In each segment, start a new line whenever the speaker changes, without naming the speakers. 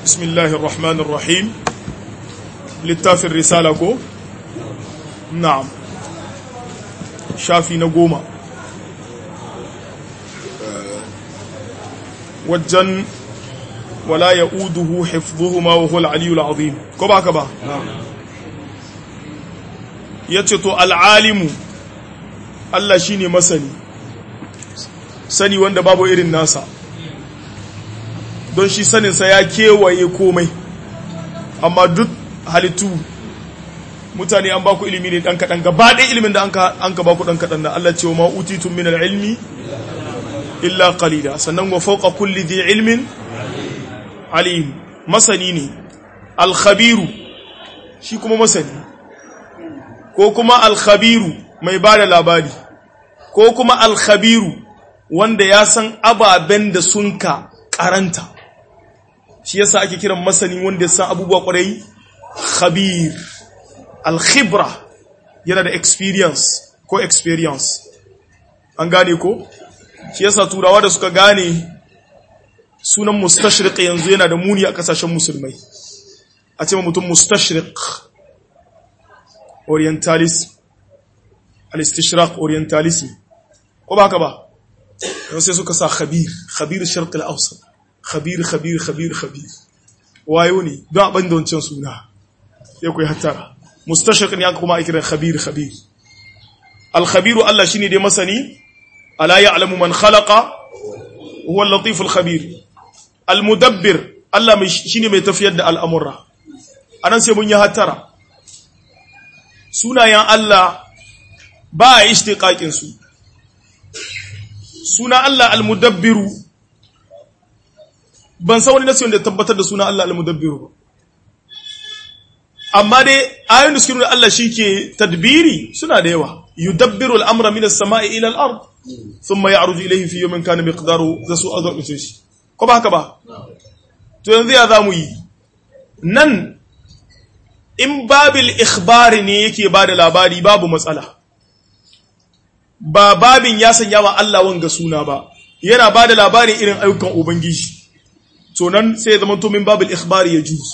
بسم الله الرحمن الرحيم littafin risala ko? na'am shafi na goma wajen wala ya uduhu hifzuhuma wa hul aliyul azim ko ba ka ba? ya ce to al'alimu Allah shi ne masani sani wanda babu irin nasa don shi saninsa ya kewaye komai amma duk halittu mutane an baku ilimi ne dan kadan gaba ɗaya ilimin da an ka baku dan kadan da Allah ce wa ma utitum min ilmi illa qalila sannan wa fawqa kulli dhi ilmin alim masani ne al-khabiru shi kuma masani ko kuma al-khabiru mai bada labari ko kuma al-khabiru wanda ya san ababen da sun ka karanta shi yasa ake kiran masani wanda ya san abubuwa kwarai khabir al-khibra yana da experience ko experience an gane ko shi yasa turawa da suka gane sunan mustashriq yanzu yana da muni a kasashen musulmai a ce mutum mustashriq orientalist al-istishraq orientalism ko ba haka ba yau sai suka sa khabir khabir sharq al-awsat khabir khabir khabir khabir wayo ne don abin da wancan suna ya kuwa hattara mustashriq ne aka kuma aikiran khabir khabir al-khabiru Allah shine dai masani ala ya'lamu man khalaqa huwa al-latif al-khabir al-mudabbir Allah shine mai tafiyar da al'amura anan sai mun yi hattara sunayen Allah ba a ishtiqaqin su suna Allah al-mudabbiru ban san wani nasiyon da tabbatar da suna Allah al-mudabbiru ba amma dai ayoyin da suke nuna Allah ke tadbiri suna da yawa yudabbiru al-amra min as-sama'i ila al-ard thumma ya'ruju ilayhi fi yawmin kana miqdaru zasu azab shi ko ba haka ba to yanzu ya zamu yi nan in babil ikhbari ne yake bada labari babu matsala ba babin ya sanya wa Allah wanga suna ba yana bada labarin irin ayyukan ubangiji to nan sai ya zama to min babil ikhbari ya juz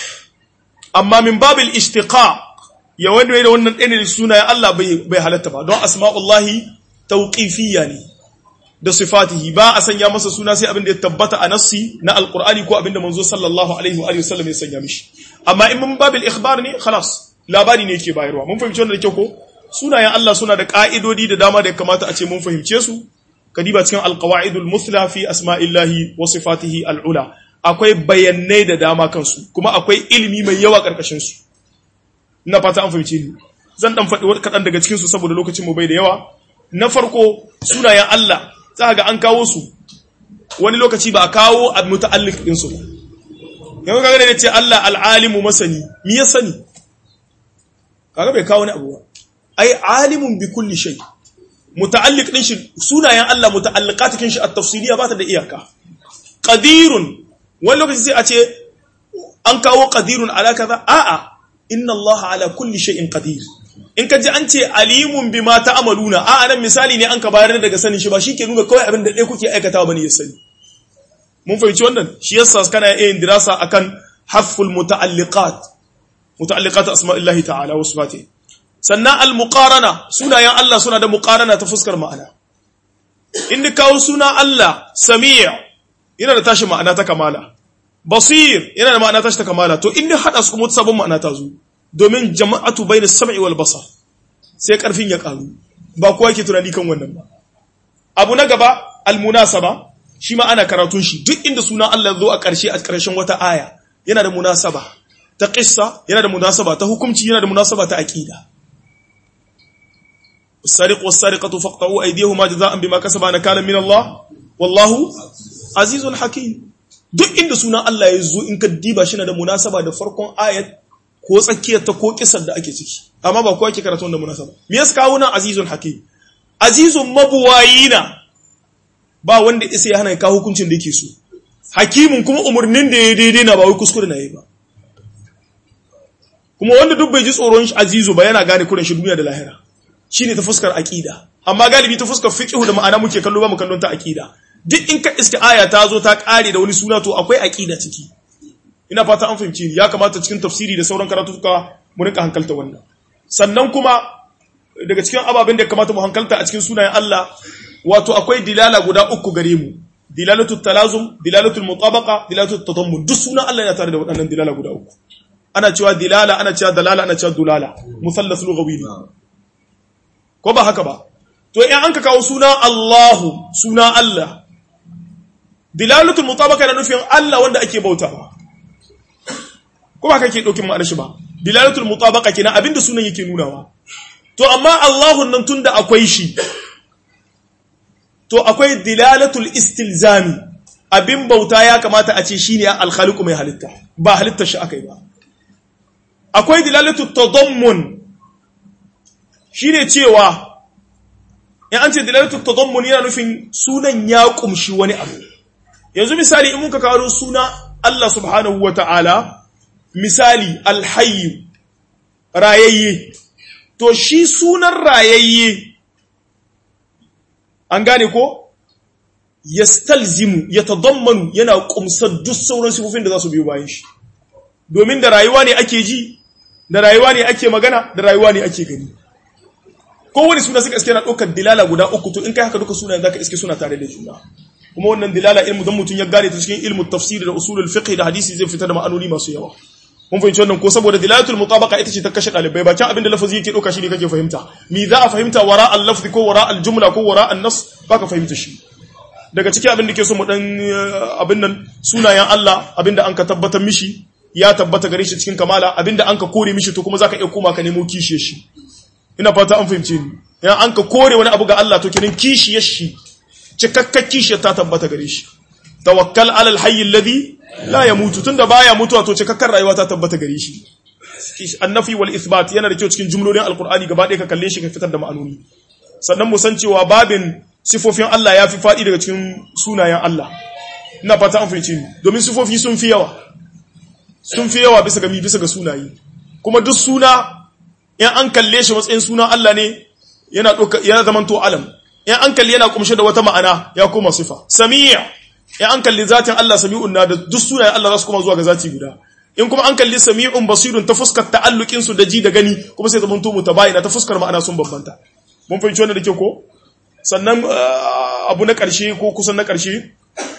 amma min babil ishtiqaq ya wanda da wannan ɗaya ne sunayen Allah bai halatta ba don asma'ullahi tauqifiyya ne da sifatihi ba a sanya masa suna sai abin da ya tabbata a nassi na alqur'ani ko abin da manzo sallallahu alaihi wa sallam ya sanya mishi amma in min babil ikhbar ne khalas labari ne yake bayarwa mun fahimci wannan da kyau ko sunayen Allah suna da ka'idodi da dama da ya kamata a ce mun fahimce su kadiba cikin alqawaidul muthla fi asma'illahi wa sifatihi al'ula akwai bayanai da dama kansu kuma akwai ilimi mai yawa karkashin su ina fata an fahimce ni zan dan faɗi kaɗan daga cikin su saboda lokacin mu bai da yawa na farko sunayen Allah za ga an kawo su wani lokaci ba a kawo a muta'alliq din su ba yanzu kaga da ce Allah al'alimu masani mi ya sani kaga bai kawo ni abu ba ai alimun bi kulli shay muta'alliq din shi sunayen Allah muta'alliqatikin shi at-tafsiliya ba ta da iyaka qadirun wani lokaci sai a ce an kawo qadirun ala kaza a'a inna Allah ala kulli shay'in qadir in ka ji an ce alimun bima ta'maluna a'a nan misali ne an ka bayar daga sanin shi ba shi ke nuna kawai abin da ɗaya kuke aikatawa bane ya sani mun fahimci wannan shi yasa kana yin dirasa akan haful muta'alliqat muta'alliqat asma'illahi ta'ala wa sifatihi sannan al-muqarana sunayen Allah suna da muqarana ta fuskar ma'ana in kawo suna Allah sami' yana da tashi ma'ana ta kamala basir yana da ma'ana tashi ta kamala to in hada su kuma sabon ma'ana ta zo domin jama'atu bainas sam'i wal basar sai karfin ya karu ba kowa yake tunani kan wannan ba abu na gaba al-munasaba shi ma ana karatun shi duk inda suna Allah zo a ƙarshe a ƙarshen wata aya yana da munasaba ta qissa yana da munasaba ta hukunci yana da munasaba ta aqida السارق والسارقة فاقطعوا أيديهما جزاء بما كسبا نكالا من الله والله عزيز حكيم duk inda sunan Allah ya zo in ka diba shi na da munasaba da farkon ayat ko tsakiyar ta ko kisar da ake ciki amma ba kowa ke karatu da munasaba me yasa kawo nan azizun hakim azizun mabuwayina ba wanda isa ya hana ka hukuncin da yake so hakimin kuma umurnin da ya daidai na ba wai kuskure na yi ba kuma wanda duk bai ji tsoron azizu ba yana gane kuren shi duniya da lahira shine ta fuskar aqida amma galibi ta fuskar fiqh da ma'ana muke kallo ba mu kallon ta aqida duk in ka iska aya ta zo ta kare da wani suna to akwai aqida ciki ina fata an fahimci ya kamata cikin tafsiri da sauran karatuka mu rinka hankalta wannan sannan kuma daga cikin ababen da ya kamata mu hankalta a cikin sunayen Allah wato akwai dilala guda uku gare mu dilalatu talazum dilalatul mutabaqa dilalatul tadammun duk sunan Allah yana tare da waɗannan dilala guda uku ana cewa dilala ana cewa dalala ana cewa dulala musallas lughawi ne ko ba haka ba to in an ka kawo suna Allahu suna Allah dilalatul mutabaqa yana nufin Allah wanda ake bautawa ko ba kake daukin ma'anar shi ba dilalatul mutabaqa kenan abinda sunan yake nunawa to amma Allahun nan tunda akwai shi to akwai dilalatul istilzami abin bauta ya kamata a ce shine al-khaliqu mai halitta ba halittar shi akai ba akwai dilalatul tadammun shine cewa in an ce dilalatul tadammun yana nufin sunan ya kumshi wani abu yanzu misali in muka kawo suna Allah subhanahu wata'ala misali alhayyu rayayye to shi sunan rayayye an gane ko yastalzimu yatadammanu yana kumsar duk sauran sifofin da za su biyo bayan shi domin da rayuwa ne ake ji da rayuwa ne ake magana da rayuwa ne ake gani kowane suna suka iske na ɗaukar dilala guda uku to in kai haka duka suna zaka iske suna tare da juna kuma wannan dilala ilmu dan mutum ya gane ta cikin ilmu tafsiri da usulul fiqh da hadisi zai fitar da ma'anoni masu yawa mun fahimci wannan ko saboda dilalatul mutabaqa ita ce ta kashe dalibai bakin abin da lafazi yake dauka shi ne kake fahimta mi za a fahimta wara al-lafzi ko wara al-jumla ko wara an-nas baka fahimta shi daga cikin abin da ke so mu dan abin nan sunayen Allah abin da an ka tabbatar mishi ya tabbata gare shi cikin kamala abin da an ka kore mishi to kuma zaka iya koma ka nemo kishiyar shi ina fata an fahimce ni idan an ka kore wani abu ga Allah to kenan kishiyar shi cikakkar kishiyar ta tabbata gare shi tawakkal alal hayy alladhi la yamutu tunda baya mutuwa to cikakkar rayuwa ta tabbata gare shi annafi wal ithbat yana da kyau cikin jumlolin alqur'ani gaba ɗaya ka kalle shi ka fitar da ma'anoni sannan mu san cewa babin sifofin Allah ya fi faɗi daga cikin sunayen Allah ina fata an fahimci ni domin sifofi sun fi yawa sun fi yawa bisa ga mi bisa ga sunaye kuma duk suna in an kalle shi matsayin suna Allah ne yana doka yana zaman to alam in an kalle yana kumshe da wata ma'ana ya koma sifa sami' in an kalli zatin Allah sami'un na da duk sunayen Allah za su koma zuwa ga zati guda in kuma an kalli sami'un basirun ta fuskar ta'allukin su da ji da gani kuma sai zaman to mutabayina ta fuskar ma'ana sun bambanta mun fahimci wannan da ke ko sannan abu na ƙarshe ko kusan na ƙarshe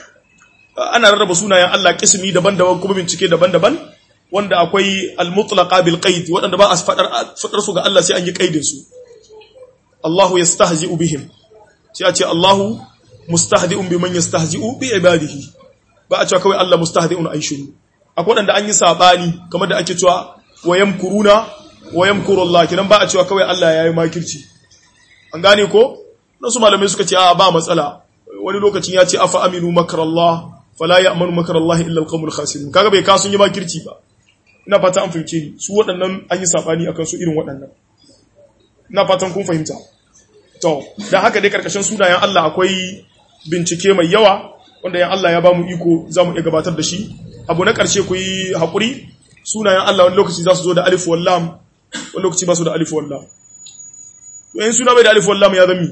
ana rarraba sunayen Allah kismi daban-daban kuma bincike daban-daban wanda akwai al-mutlaqa bil qaid waɗanda ba a fadar fadar su ga Allah sai an yi qaidin su Allahu yastahzi'u bihim sai a ce Allahu mustahdi'un biman yastahzi'u bi ibadihi ba a cewa kawai Allah mustahdi'un ay shiru akwai waɗanda an yi sabani kamar da ake cewa wayamkuruna wayamkuru Allah kidan ba a cewa kawai Allah yayi makirci an gane ko nasu malamai suka ce a ba matsala wani lokacin ya ce afa aminu makarallah fala ya'manu makarallah illa alqawmul khasirun kaga bai kasun yi makirci ba ina fata an fahimce ni su waɗannan an yi sabani akan su irin waɗannan ina fatan kun fahimta to dan haka dai karkashin sunayen Allah akwai bincike mai yawa wanda yan Allah ya bamu iko zamu iya gabatar da shi abu na karshe ku yi hakuri sunayen Allah wani lokaci za su zo da alif wal lam wani lokaci ba su da alif wal lam to in suna bai da alif wal lam ya zami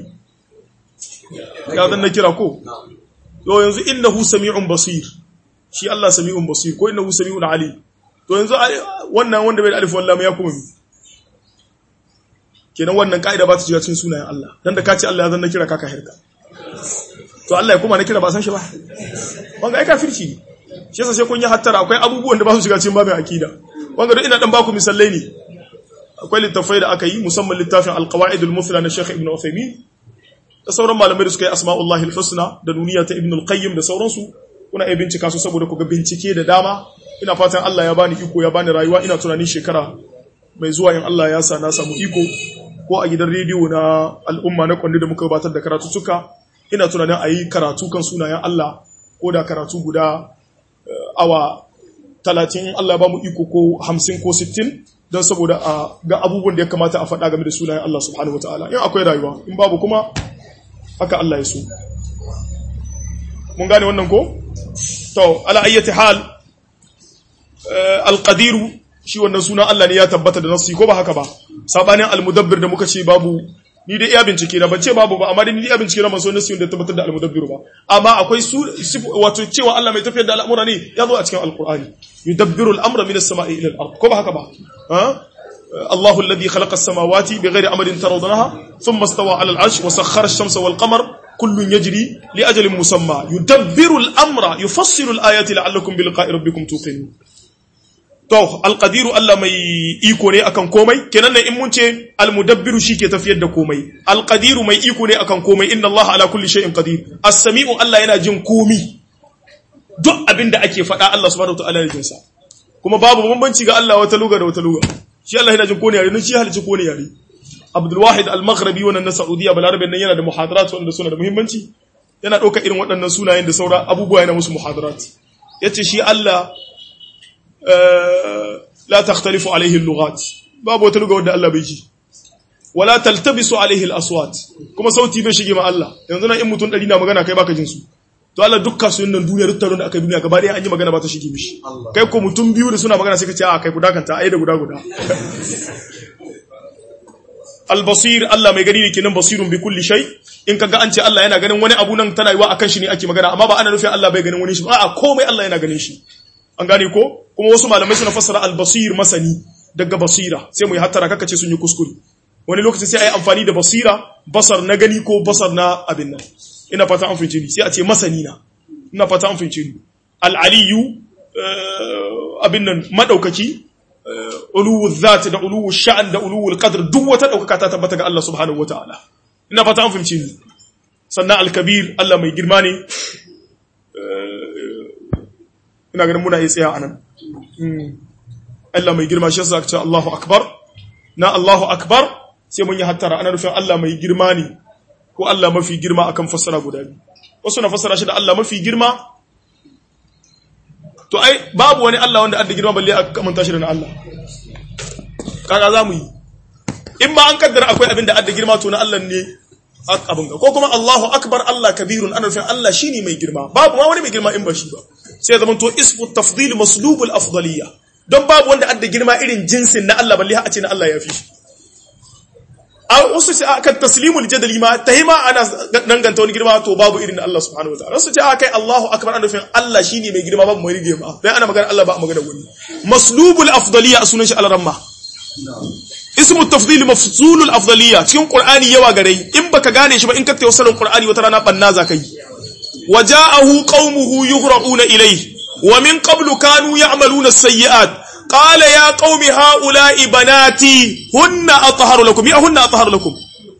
ya zan na kira ko to yanzu innahu sami'un basir shi Allah sami'un basir ko innahu sami'un alim to yanzu wannan wanda bai da alif wallam ya kuma mi kenan wannan kaida ba ta shiga cikin sunayen Allah dan da kace Allah ya zan na kira kaka hirka to Allah ya kuma na kira ba san shi ba wanga ai kafirci ne shi yasa sai kun yi hattara akwai abubuwan da ba su shiga cikin babin akida wanga duk ina dan baku misallai ne akwai littafai da aka yi musamman littafin alqawaidul mufla na Sheikh Ibn Uthaymeen da sauran malamai da suka yi asma'ullahi al-husna da duniya ta ibn al-qayyim da sauransu kuna iya bincika su saboda ku ga bincike da dama ina fatan Allah ya bani iko ya bani rayuwa ina tunanin shekara mai zuwa in Allah ya sa na samu iko ko a gidan rediyo na al'umma na kwandi da muka gabatar da karatu suka ina tunanin a yi karatu kan sunayen Allah ko da karatu guda awa talatin Allah ba mu iko ko hamsin ko sittin don saboda a ga abubuwan da ya kamata a faɗa game da sunayen Allah subhanahu wa ta'ala in akwai rayuwa in babu kuma haka Allah ya so mun gane wannan ko to ala ayyati hal alqadiru shi wannan suna Allah ne ya tabbata da nafsi ko ba haka ba sabanin almudabbir da muka ce babu ni dai iya bincike na ban ce babu ba amma dai ni iya bincike na ban so nasu da tabbatar da almudabbiru ba amma akwai su wato cewa Allah mai tafiyar da al'amura ne ya zo a cikin alqur'ani yudabbiru al'amra min as-sama'i ila al-ard ko ba haka ba ha الله الذي خلق السماوات بغير أمر ترضونها ثم استوى على العرش وسخر الشمس والقمر كل يجري لأجل مسمى يدبر الأمر يفصل الآيات لعلكم بلقاء ربكم توقنون to alqadiru Allah mai iko ne akan komai kenan ne in mun ce almudabbiru ke tafiyar da komai alqadiru mai iko ne akan komai inna Allah ala kulli shay'in qadir as-sami'u Allah yana jin komi duk abin da ake faɗa Allah subhanahu wa ta'ala yana jin sa kuma babu bambanci ga Allah wata luga da wata luga shi Allah yana jin kone yare don shi halici kone yare Abdul Wahid Al-Maghribi wannan na Saudiya balarabe nan yana da muhadarat wanda suna da muhimmanci yana ɗauka irin waɗannan sunayen da saura abubuwa yana musu muhadarat yace shi Allah la takhtalifu alaihi al-lughat babu wata lugha wanda Allah bai ji wala taltabisu alaihi al-aswat kuma sauti bai shige ma Allah yanzu nan in mutum ɗari na magana kai baka jin su to Allah dukkan su nan duniya duk taron da aka duniya gaba ɗaya an yi magana ba ta shige mishi kai ko mutum biyu da suna magana sai ka ce a kai guda kanta ai da guda guda al-basir Allah mai gani ne kenan basirun bi kulli shay in kaga an ce Allah yana ganin wani abu nan tana yiwa akan shi ne ake magana amma ba ana nufin Allah bai ganin wani shi ba a'a komai Allah yana ganin shi an gane ko kuma wasu malamai suna fassara al-basir masani daga basira sai mu yi hattara kaka ce sun yi kuskure wani lokaci sai ai amfani da basira basar na gani ko basar na abin nan ina fata an fince ni sai a ce masani na ina fata an fince ni al-aliyu abin nan madaukaki uluwu zat da uluwu sha'an da uluwu qadr duk wata daukaka ta tabbata ga Allah subhanahu wataala ina fata an fince ni sannan al-kabir Allah mai girma ne ina ganin muna yi tsaya anan Allah mai girma shi yasa ce Allahu akbar na Allahu akbar sai mun yi hattara ana nufin Allah mai girma ne ko Allah mafi girma akan fassara guda biyu wasu na fassara shi da Allah mafi girma to ai babu wani Allah wanda adda girma balle aka kamanta shi da na Allah kaga zamu yi in ma an kaddara akwai abin da adda girma to na Allah ne abin ga ko kuma Allahu akbar Allah kabirun ana nufin Allah shine mai girma babu ma wani mai girma in ba shi ba sai ya zama to ismu tafdil maslubul afdaliyya don babu wanda adda girma irin jinsin na Allah balle a ce na Allah ya fi shi a wasu ce akan taslimul jadali ma ta hima ana danganta wani girma to babu irin Allah subhanahu wa ta'ala wasu ce akai Allahu akbar ana nufin Allah shine mai girma babu mai girma dan ana magana Allah ba a magana wani maslubul afdaliyya sunan shi al-ramma ismu tafdil mafsulul afdaliyya cikin qur'ani yawa gare in baka gane shi ba in ka tayi wasalin qur'ani wata rana banna za kai waja'ahu qaumuhu yuhra'una ilayhi wa min qablu kanu ya'maluna as-sayyi'at قال يا قوم هؤلاء بناتي هن أطهر لكم يا هن أطهر لكم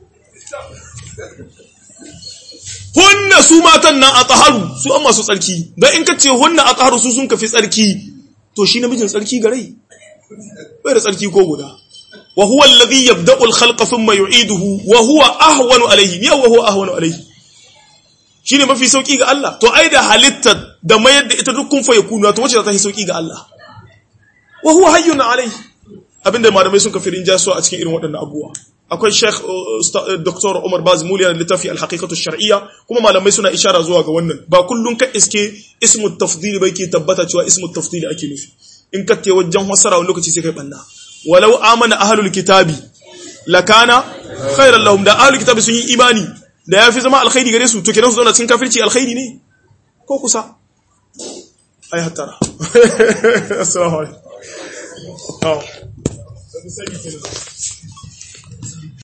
hunna su matan nan a tsaharu su amma su tsarki don in ka ce hunna a tsaharu su sun kafi tsarki to shi namijin tsarki garai bai da tsarki ko guda wa huwa alladhi yabda'u al-khalqa thumma yu'iduhu wa huwa ahwanu alayhi ya wa huwa ahwanu alayhi shine mafi sauki ga Allah to ai da halitta da mayar da ita dukkan fa yakunu to wace za ta yi sauki ga Allah wa huwa hayyun alayhi abinda malamai sun kafirin jaso a cikin irin waɗannan abubuwa akwai Sheikh Dr. Umar Baz Muliya da littafi al-haqiqatu shar'iyya kuma malamai suna ishara zuwa ga wannan ba kullun ka iske ismu tafdil bai ke tabbata cewa ismu tafdil ake nufi in ka te wajen wasara wani lokaci sai kai banna walau amana ahlul kitabi lakana khairan lahum da ahlul kitabi sun yi imani da yafi zama alkhairi gare su to kenan su zauna cikin kafirci alkhairi ne ko kusa ai hatara assalamu alaikum